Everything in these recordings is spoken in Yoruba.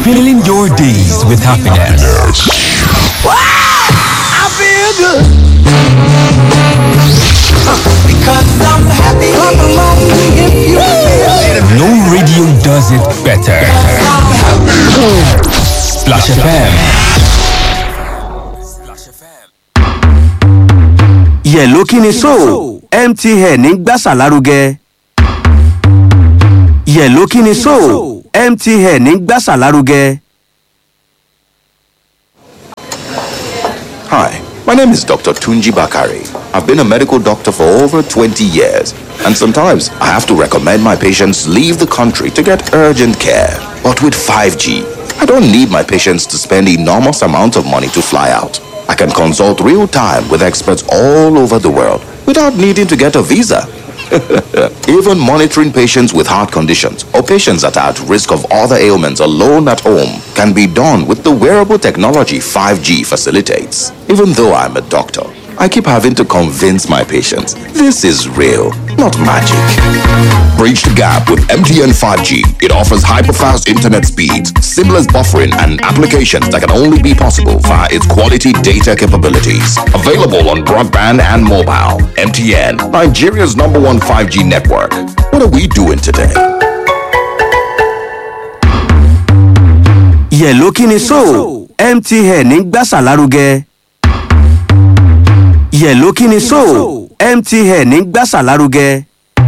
Filling your days with happiness. I feel good. Because I'm happy. Clap along if you feel it. No radio does it better. Splash FM. yẹ̀ló kí ni so mtn ń gbàsà lárugẹ. yẹ̀ló kí ni so mtn ń gbàsà lárugẹ. Hi, my name is Dr. Tunji Bakari. I've been a medical doctor for over 20 years, and sometimes I have to recommend my patients leave the country to get urgent care. But with 5G, I don't need my patients to spend enormous amounts of money to fly out. I can consult real time with experts all over the world without needing to get a visa. Even monitoring patients with heart conditions or patients that are at risk of other ailments alone at home can be done with the wearable technology 5G facilitates. Even though I'm a doctor, I keep having to convince my patients this is real, not magic. Bridge the gap with MTN 5G. It offers hyper-fast internet speeds, seamless buffering, and applications that can only be possible via its quality data capabilities. Available on broadband and mobile. MTN, Nigeria's number one 5G network. What are we doing today? yẹ̀ló kí ni so mtn ń gbàsà lárugẹ. yẹ̀ló kí ni so mtn ń gbàsà lárugẹ.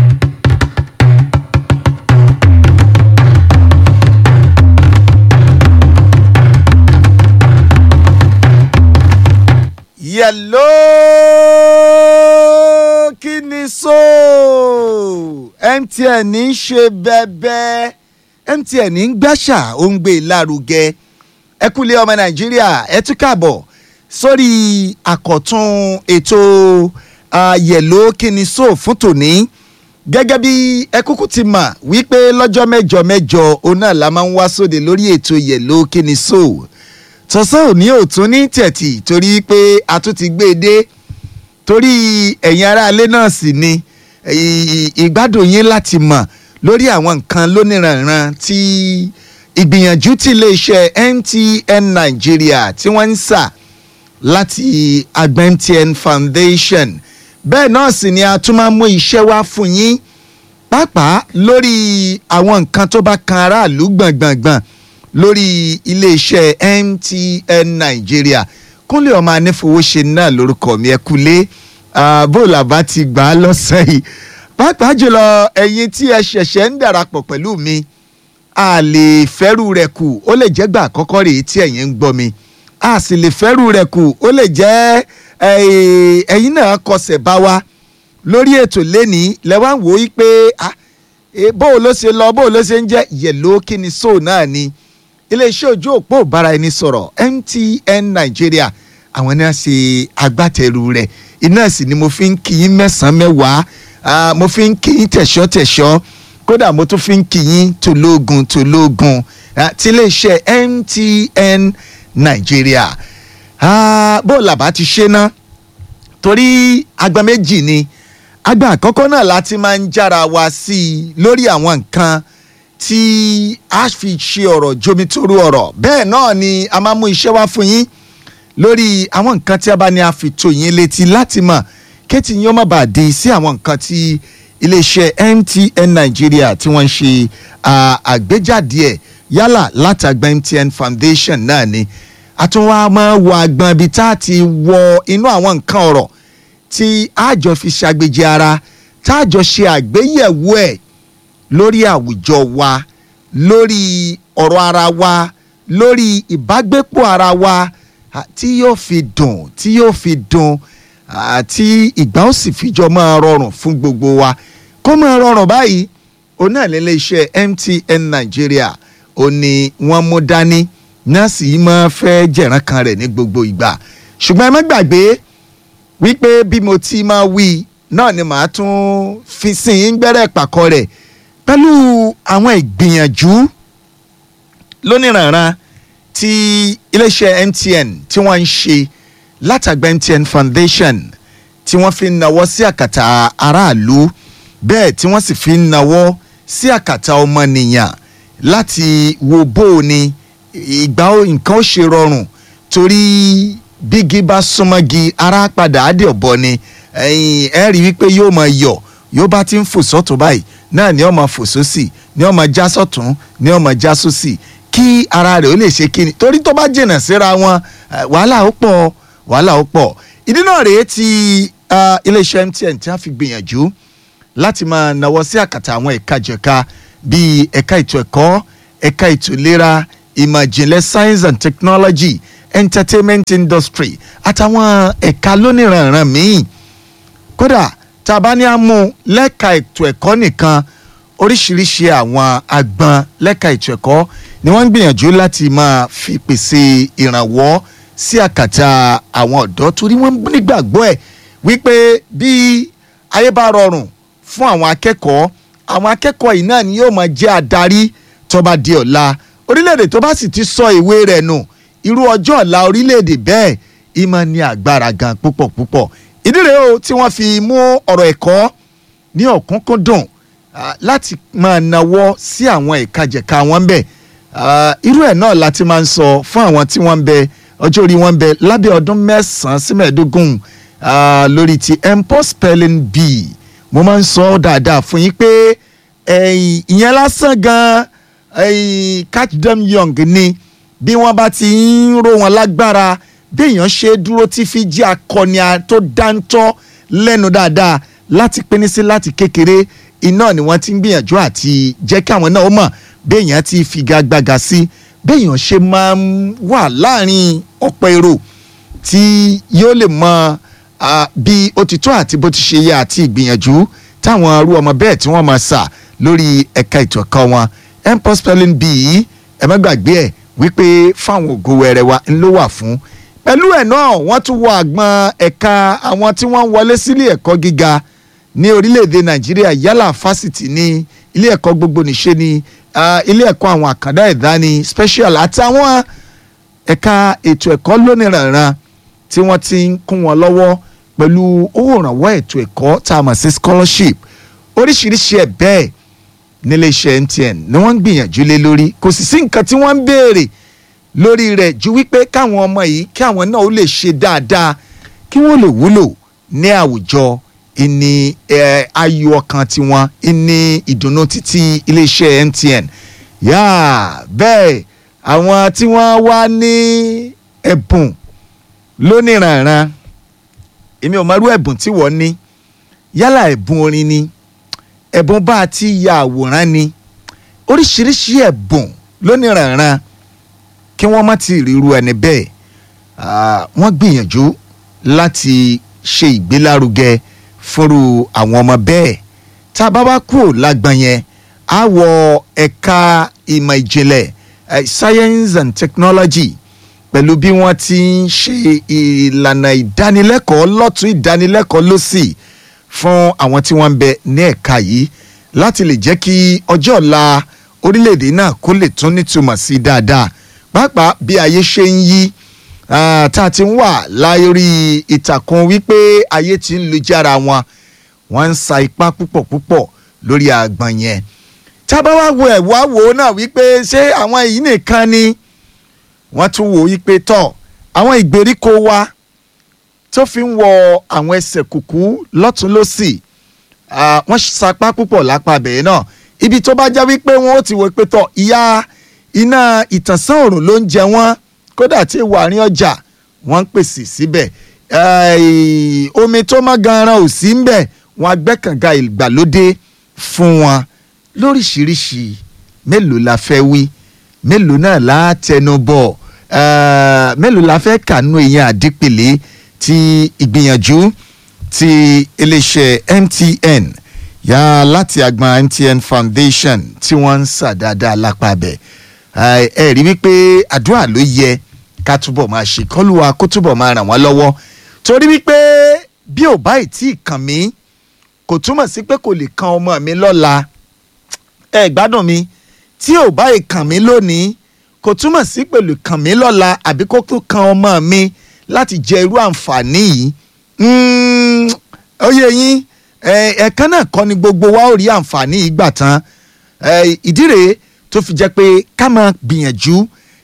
yẹ̀ló kí ni so mtn ń ṣe bẹ́ẹ̀bẹ́ mtn ń gbàṣà ó ń gbé lárugẹ ẹ kúlẹ̀ ọmọ nàìjíríà ẹ tún káàbọ̀ sórí àkọ́tún ètò ah, yẹ̀ló kí ni so fún tòní gẹ́gẹ́ bí ẹ kúkú ti mọ̀ wípé lọ́jọ́ mẹ́jọ mẹ́jọ òun náà la máa ń wá sóde lórí ètò yẹ̀ló kí ni so tọ́sán òní ò tún ní tẹ̀tì torí pé a tún ti gbé e dé torí ẹ̀yin aráalé náà sì ni ì- ìgbádùn yín láti mọ̀ lórí àwọn nǹkan lóníranran tí ìgbìyànjú tí iléeṣẹ́ mtn nigeria tí wọ́n ń sà láti àgbẹ̀ mtn foundation bẹ́ẹ̀ náà sì ni a tún máa ń mú iṣẹ́ wá fún yín pàápàá lórí àwọn nǹkan tó bá kan aráàlú gbọ̀ngbọ̀ngbọ̀n lórí iléeṣẹ́ mtn nigeria kúnlẹ̀ ọmọ anífowóṣe náà lórúkọ mi ẹ kúlé bóòlù àbá ti gbà á lọ́sẹ̀ yìí pàápàá jùlọ ẹ̀yin tí ẹ ṣẹ̀ṣẹ̀ ń darapọ̀ pẹ̀lú mi a lè fẹ́rù rẹ̀ kù ó lè jẹ́ gbà àkọ́kọ́ rèé tí ẹ̀yin ń gbọ́ mi a sì lè fẹ́rù rẹ̀ kù ó lè jẹ́ eh, ẹ̀yin náà kọsẹ̀ bá wa lórí ètò lẹ́nìí lẹ́wọ̀n wò ó pé ah, eh, bóò ló ṣe lọ bóò ló ṣe ń jẹ́ yẹ̀ló kí ni sóò náà ni iléeṣẹ́ ojú òpó ìbára ẹni sọ̀rọ̀ mtn nigeria àwọn náà ṣe agbátẹrù rẹ̀ iná sì ni mo fi ń kí yín mẹ́sàn-án mẹ́wàá ah, mo fi ń kí yín tẹ̀ṣọ́-tẹ̀ṣọ́ kódà mo tún fi ń kí yín tòlógun tòlógun ah, tí iléeṣẹ́ mtn nigeria ah, bó làbá ti ṣe ná torí agba méjì ni agba àkọ́kọ́ náà láti máa ń jára wa sí i lórí àwọn nǹkan tí a fi ṣe ọ̀rọ̀ jomitoro ọ̀rọ̀ bẹ́ẹ̀ náà ni a máa mú iṣẹ́ wá fún yín lórí àwọn nǹkan tí a bá ní a fi tó yín létí láti mọ̀ kéètì yín ó má bàa di sí àwọn nǹkan tí iléeṣẹ́ mtn nigeria tí wọ́n ń ṣe à, àgbéjáde ẹ̀ yálà látàgbà mtn foundation náà ni àtúnwá máa wọ àgbọn ibi tá a ti wọ inú àwọn nǹkan ọ̀rọ̀ tí àjọ fi ṣàgbéjì ara tá a jọ ṣe àgbéyẹ̀wò ẹ̀ lórí àwùjọ wa lórí ọ̀rọ̀ ara wa lórí ìbágbépọ̀ ara wa à, tí yóò fi dùn tí yóò fi dùn àti ìgbà ó sì fìjọ máa rọrùn fún gbogbo wa kó máa rọrùn báyìí òun náà lélẹ́ iṣẹ́ mtn nigeria ó ní wọ́n mú dání nọ́ọ̀sì yìí máa fẹ́ jẹ̀rán kan rẹ̀ ní gbogbo ìgbà ṣùgbọ́n ẹ má gbàgbé wípé bí mo ti máa wí náà ni màá tún fi sin yín gbẹ́rẹ́ pàkọ́ rẹ̀ pẹ̀lú àwọn ìgbìyànjú lóníranran tí iléeṣẹ́ mtn tí wọ́n ń ṣe látàgbà mtn foundation tí wọ́n fi ń nawọ́ sí àkàtà aráàlú bẹ́ẹ̀ tí wọ́n sì fi ń nawọ́ sí àkàtà ọmọnìyàn láti wo bó o ni ìgbà ó- nǹkan ó ṣe rọrùn torí bígi bá súnmọ́gi ara padà á dé ọ̀bọ ni ẹ̀yìn ẹ̀ rí wípé yóò máa yọ̀ yóò bá ti ń fò sọ́tún báyìí náà ni ó máa fò sósì ni ó máa já sọ́tún ni ó máa já sósì kí ara rẹ̀ ó lè ṣe kíni torí tó bá jìnnà síra wọn eh, wàhálà ó pọ̀ wàhálà ó pọ̀ ìdí náà rèé ti ah, iléeṣẹ́ MTN tí wọ́n fi gbìyànjú láti máa nawọ́ sí àkàtà àwọn ẹ̀ka jẹ̀ka bíi ẹ̀ka ètò ẹ̀kọ́ ẹ̀ka ètò ìlera ìmọ̀ ìjìnlẹ̀ science and technology entertainment industry àtàwọn ẹ̀ka lóníranran míì kódà tá a bá ní àmú lẹ́ka ètò ẹ̀kọ́ nìkan oríṣiríṣi àwọn agbọn lẹ́ka ètò ẹ̀kọ́ ni wọ́n ń gbìyànjú láti máa fi pèsè ìrànwọ́ sí àkàtà àwọn ọ̀dọ́ torí wọ́n nígbàgbọ́ ẹ̀ wípé bí ayé bá rọrùn fún àwọn akẹ́kọ̀ọ́ àwọn akẹ́kọ̀ọ́ yìí náà ni yóò máa jẹ́ adarí tó bá di ọ̀la orílẹ̀-èdè tó bá sì ti sọ ìwé rẹ̀ nù irú ọjọ́ ọ̀la orílẹ̀-èdè bẹ́ẹ̀ ìmọ̀ ní agbára gan púpọ̀ púpọ̀ ìdí rèé o tí wọ́n fi mú ọ̀rọ̀ ẹ̀kọ́ ní ọ̀kúnkúndùn ah, láti máa nawọ́ sí àwọn ìkajẹ̀ka wọn ń bẹ̀ Ah, irú ẹ̀ náà láti máa ń sọ fún àwọn tí wọ́n ń bẹ ọjọ́ orí wọn ń bẹ lábẹ́ ọdún mẹ́sàn-án sí mẹ́ẹ̀ẹ́dógún ah, lórí ti mpox spelling bee mo máa ń sọ ọ́ dáadáa fún yín pé ẹ̀yìn ìyẹn lásán gan ẹ̀yìn catch them young ni bí wọ́n bá ti ń ró wọn lágbára béèyàn ṣe dúró tí fi jí akọni a- tó dáńtọ́ lẹ́nu dáadáa láti pínín sí láti kékeré iná ni wọ́n ti ń gbìyànjú àti jẹ́ kí àwọn náà ó mọ̀ béèyàn ti figagbága sí béèyàn ṣe máa ń wà láàrin ọ̀pọ̀ èrò tí yóò lè mọ ah, bí ó ti tó àti bó ti ṣe yẹ àti ìgbìyànjú táwọn arú ọmọ bẹ́ẹ̀ tí wọ́n máa sà lórí ẹ̀ka ètò ẹ̀kọ́ wọn mpox spelling bee ẹ má gbàgbé ẹ̀ wípé fáwọn ògo wẹrẹ wa ń ló wà fún pẹ̀lú ẹ̀ náà wọ́n tún wọ àgbọn ẹ̀ka àwọn tí wọ́n ń wọlé sílé ẹ̀kọ́ gíga ní orílẹ̀-èdè nàìjíríà yálà fásitì ní ilé ẹ̀kọ́ gbogbo nìṣe ní ah, ilé ẹ̀kọ́ àwọn àkàndá ẹ̀dá ní special àtàwọn ẹ̀ka ètò ẹ̀kọ́ lóníranran tí wọ́n ti ń kún wọn lọ́wọ́ pẹ̀lú owó ìrànwọ́ ètò ẹ̀kọ́ tá a mọ̀ sí scholarship oríṣiríṣi ẹ̀ bẹ́ẹ̀ níléeṣẹ́ MTN ni wọ́n ń gbìyànjú lé lórí kò sì sí nǹkan tí wọ́n ń béèrè lórí rẹ̀ ju wípé káwọn ọmọ yìí kí àwọn náà ó lè ṣe dáadáa kí wọ́n lè wúlò ní àwùjọ ìní eh, ayọ̀ ọkàn tiwọn ìní ìdùnnú títí iléeṣẹ́ MTN yáà bẹ́ẹ̀ àwọn tí wọ́n wá ní ẹ̀bùn lóníranran èmi ò mọrú ẹ̀bùn tí wọ́n ní yálà ẹ̀bùn orin ni ẹ̀bùn bá a ti ya àwòrán ni oríṣiríṣi ẹ̀bùn lóníranran kí wọ́n má ti ríru ẹni bẹ́ẹ̀ Ah, wọ́n gbìyànjú láti ṣe ìgbélárugẹ fúnru àwọn ọmọ bẹ́ẹ̀ tá a bá wá kúrò lágbọn yẹn á wọ ẹ̀ka ìmọ̀ ìjìnlẹ̀ eh, science and technology pẹ̀lú bí wọ́n ti ń ṣe ìlànà ìdánilẹ́kọ̀ọ́ lọ́tún ìdánilẹ́kọ̀ọ́ lọ́sì fún àwọn tí wọ́n ń bẹ ní ẹ̀ka yìí láti lè jẹ́ kí ọjọ́ ọ̀la orílẹ̀-èdè náà kó lè tún nítumọ̀ sí dáadáa pàápàá bí ayé ṣe ń yí ah, tá a ti ń wà láyórí ìtàkùn wípé ayé ti ń lu jára wọn wọ́n ń sa ipá púpọ̀ púpọ̀ lórí àgbọ̀n yẹn tá a bá wá wo ẹ̀ wá wò ó náà wípé ṣé àwọn èyí nìkan ni wọ́n tún wò ó pé tọ̀ àwọn ìgbèríko wa tó fi ń wọ àwọn ẹsẹ̀ kùkú lọ́tún lọ́sì ah, wọ́n sapá púpọ̀ lápá bẹ̀rẹ̀ náà ibi tó bá já wípé wọ́n ó ti wò pé tọ̀ ìyá iná ìtànsán òrùn ló ń jẹ wọ́n kódà tí ìwà àárín ọjà wọ́n ń pèsè síbẹ̀ Eh, omi tó má ganan ò sí ń bẹ̀ wọ́n agbẹ́kànga ìgbàlódé fún wọn lóríṣiríṣi mélòó la fẹ́ wí mélòó náà la tẹnu bọ̀ eh, mélòó la fẹ́ kànú èèyàn àdípèlé ti ìgbìyànjú ti iléeṣẹ́ MTN yá láti agbọn MTN Foundation tí wọ́n ń sà dáadáa lápá bẹ̀ ẹ ẹ rí wípé àdúrà ló yẹ ká túbọ̀ máa ṣe kọ́lùwà kó túbọ̀ máa ràn wọ́n lọ́wọ́ torí wípé bí ò bá ì tí ì kàn mí kò túmọ̀ sí pé kò lè kan ọmọ mi lọ́la ẹ gbádùn mi tí ò bá ìkàn mí lónìí kò túmọ̀ sí pẹ̀lú kàn mí lọ́la àbí kó tó kan ọmọ mi láti jẹ irú àǹfààní yìí Mm, ó yé yín ẹ, ẹ̀ẹ̀kan náà kọ́ ni gbogbo wa ó rí àǹfààní yìí gbà tán ẹ, ìdí rèé tó fi jẹ́ pé ká máa gbìyànjú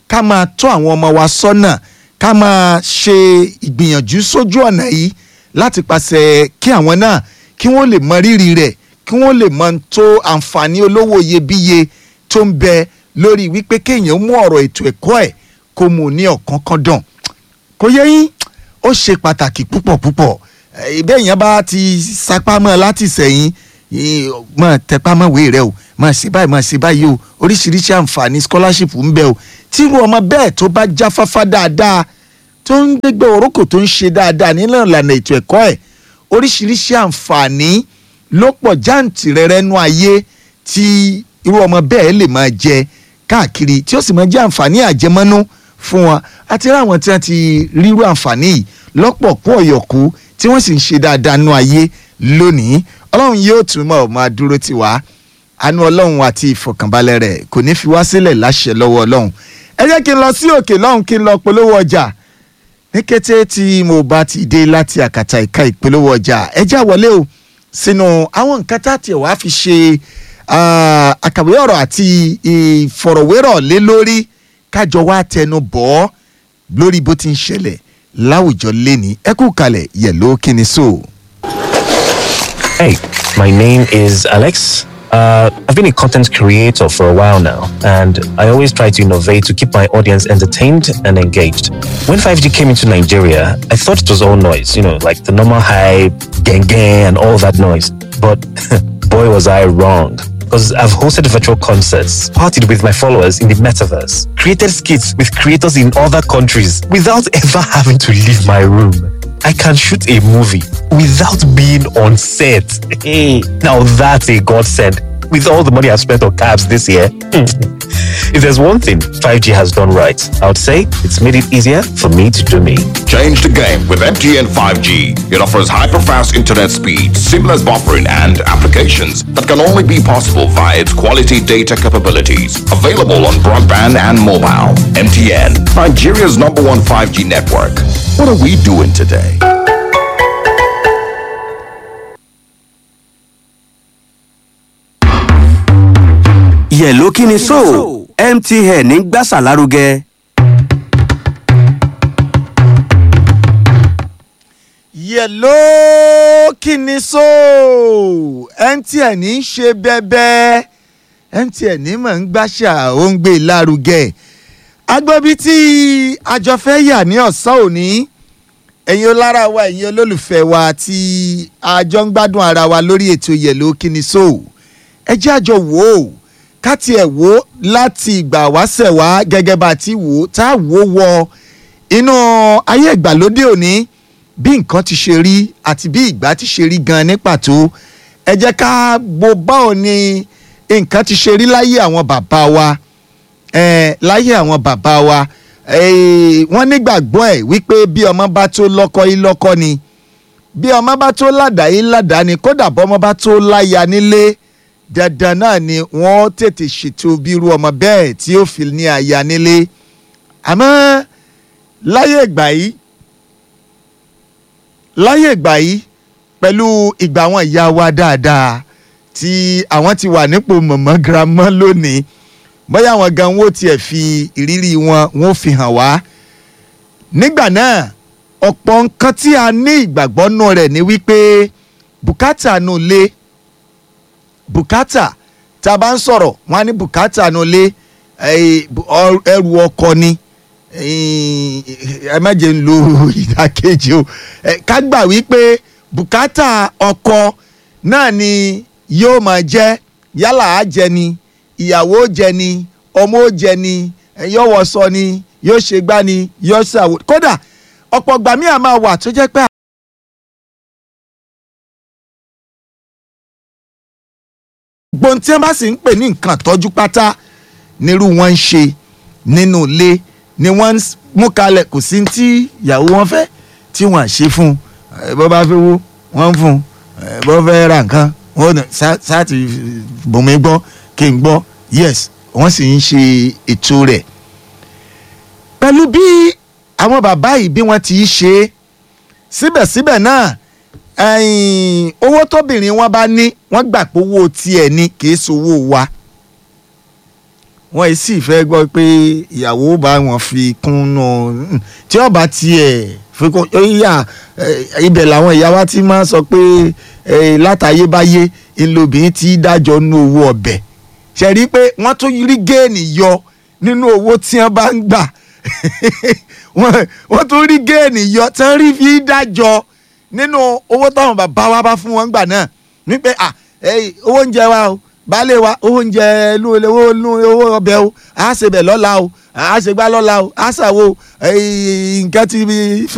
ká máa tọ́ àwọn ọmọ wa sọ́nà ká máa ṣe ìgbìyànjú sójú ọ̀nà yìí láti pàṣẹ kí àwọn náà kí wọ́n lè mọ rírì rẹ̀ kí wọ́n lè mọ tó àǹfààní olówó iyebíye tó ń bẹ lórí wípé kéèyàn mú ọ̀rọ̀ ètò ẹ̀kọ́ ẹ̀ kó mú un ní ọ̀kánkán kò yẹ yín ó ṣe pàtàkì púpọ̀ púpọ̀ ìbẹ́ yẹn bá ti sapá mọ́ láti sẹ́yìn mọ́ tẹpá mọ́ wéé rẹ o mọ́ sí báyìí mọ́ sí báyìí o oríṣiríṣi àǹfààní scholarship ń bẹ o tírú ọmọ bẹ́ẹ̀ tó bá jáfáfá dáadáa tó ń gbégbé orókò tó ń ṣe dáadáa nínú ìlànà ètò ẹ̀kọ́ ẹ̀ oríṣiríṣi àǹfààní ló pọ̀ jáǹtìrẹrẹ nú ayé tí irú ọmọ bẹ́ẹ̀ lè máa jẹ káàkiri tí ó sì máa jẹ́ àǹfààní àjẹmọ́nú fún wọn àti ráwọn tí wọ́n ti rírú àǹfààní yìí lọ́pọ̀ kú ọ̀yọ̀kú tí wọ́n sì ń ṣe dáadáa nú ayé lónìí ọlọ́run yóò tún mọ̀ máa dúró tì wá àánú ọlọ́run àti ìfọ̀kànbalẹ̀ rẹ̀ kò ní fi wá sílẹ̀ láṣẹ lọ́wọ́ ọlọ́run ẹ jẹ́ kí n lọ sí òkè lọ́hùn kí n lọ polówó ọjà ní kété tí mo bá ti dé láti àkàtà ìka ìpolówó ọjà ẹ já wọlé o sínú àwọn nǹkan tá a tiẹ̀ wá fi ṣe àkàwé ọ̀rọ̀ àti ìfọ̀rọ̀wérọ̀ lé lórí kájọ wá tẹnu bọ̀ ọ́ lórí bó ti ń ṣẹlẹ̀ láwùjọ lẹ́ni ẹ kú kalẹ̀ yẹ̀ló kíni so. Hey, my name is Alex. Uh, I've been a content creator for a while now, and I always try to innovate to keep my audience entertained and engaged. When 5G came into Nigeria, I thought it was all noise, you know, like the normal hype, gang gang, and all that noise. But boy, was I wrong. Because I've hosted virtual concerts, partied with my followers in the metaverse, created skits with creators in other countries without ever having to leave my room. I can shoot a movie without being on set. Hey, now that's a godsend. With all the money I've spent on cabs this year, if there's one thing 5G has done right, I would say it's made it easier for me to do me. Change the game with MTN 5G. It offers hyper-fast internet speed, seamless buffering, and applications that can only be possible via its quality data capabilities. Available on broadband and mobile. MTN, Nigeria's number one 5G network. What are we doing today? yẹ̀ló kí ni so mtn ń gbàsà lárugẹ. yẹ̀ló kíni so mtn ń ṣe bẹ́bẹ́ mtn mọ̀ ń gbàṣà ó ń gbé lárugẹ agbóbi tí àjọ fẹ́ yà ní ọ̀sán òní ẹ̀yin olára wa ẹ̀yin olólùfẹ́ wa tí àjọ ń gbádùn ara wa lórí ètò yẹ̀ló kíni so ẹ jẹ́ àjọ wò ó ká tiẹ̀ wò ó láti ìgbà wáṣẹ̀ wá gẹ́gẹ́ bá a ti wò ó tá a wò ó wọ inú ayé ìgbàlódé òní bí nǹkan ti ṣe rí àti bí ìgbà ti ṣe rí gan ní pàtó ẹ jẹ́ ká bo báwo ni nǹkan ti ṣe rí láyé àwọn bàbá wa eh, láyé àwọn bàbá wa eh, wọ́n nígbàgbọ́ ẹ̀ wípé bí ọmọ bá tó lọ́kọ yìí lọ́kọ ni bí ọmọ bá tó ládàá yìí ládàá ni kódà bọ́mọ bá tó láya nílé dandan náà ni wọ́n tètè ṣètò bírú ọmọ bẹ́ẹ̀ tí ó fi ní aya nílé àmọ́ láyé ìgbà yìí láyé ìgbà yìí pẹ̀lú ìgbà àwọn ìyá wa dáadáa tí àwọn ti wà nípò mọ̀mọ́ girama lónìí bóyá àwọn gan wo tiẹ̀ fi ìrírí wọn wọn fi hàn wá nígbà náà ọ̀pọ̀ nǹkan tí a ní ìgbàgbọ́ nù rẹ̀ ni wípé bùkátà nù lé bùkátà tá a bá ń sọ̀rọ̀ wọn á ní bùkátà nù lé ẹrù ọkọ ni ẹ má jẹ́ ń lo ìdákejì o ká gbà wípé bùkátà ọkọ náà ni yóò máa jẹ́ yálà á jẹ ni ìyàwó jẹ ni ọmọ ó jẹ ni yóò wọṣọ ni yóò ṣe gbá ni yóò ṣàwò kódà ọ̀pọ̀ gbàmí àmà wà tó jẹ́ pé. gbọ́n tí wọ́n bá sì ń pè ní nǹkan tọ́jú pátá nírú wọn ń ṣe nínú ilé ni wọ́n ń mú kalẹ̀ kò sí tí ìyàwó wọn fẹ́ tí wọ́n à ṣe fún un bó bá fẹ́ wó wọ́n ń fún un bó fẹ́ ra nǹkan wọ́n ní sáàtì bùnmi gbọ́ kí n gbọ́ yes wọ́n sì ń ṣe ètò rẹ̀ pẹ̀lú bí àwọn bàbá yìí bí wọ́n ti ṣe é síbẹ̀síbẹ̀ náà owó tóbìnrin wọn bá ní wọ́n gbà pé owó tiẹ̀ ni kì í sowó wa wọ́n sì fẹ́ gbọ́ pé ìyàwó bá wọn fi kún nù tí ọba tiẹ̀ fi kún yíyà ibẹ̀ làwọn ìyá wa ti máa sọ pé eh, látayébáyé ńlọbìnrin ti dájọ́ nú owó ọbẹ̀ ṣe rí i pé wọ́n tún rí géènì yọ nínú owó tí wọ́n bá ń gbà wọ́n wọ́n tún rí géènì yọ tí wọ́n rí fi dájọ́ nínú owó táwọn bàbá wa bá fún wọn gbà náà wípé à ẹ owó oúnjẹ wa o baálé wa owó oúnjẹ inú ilé owó inú owó ọbẹ̀ o à á ṣe bẹ̀ lọ́la o à á ṣe gbá lọ́la o à á ṣàwo nǹkan ti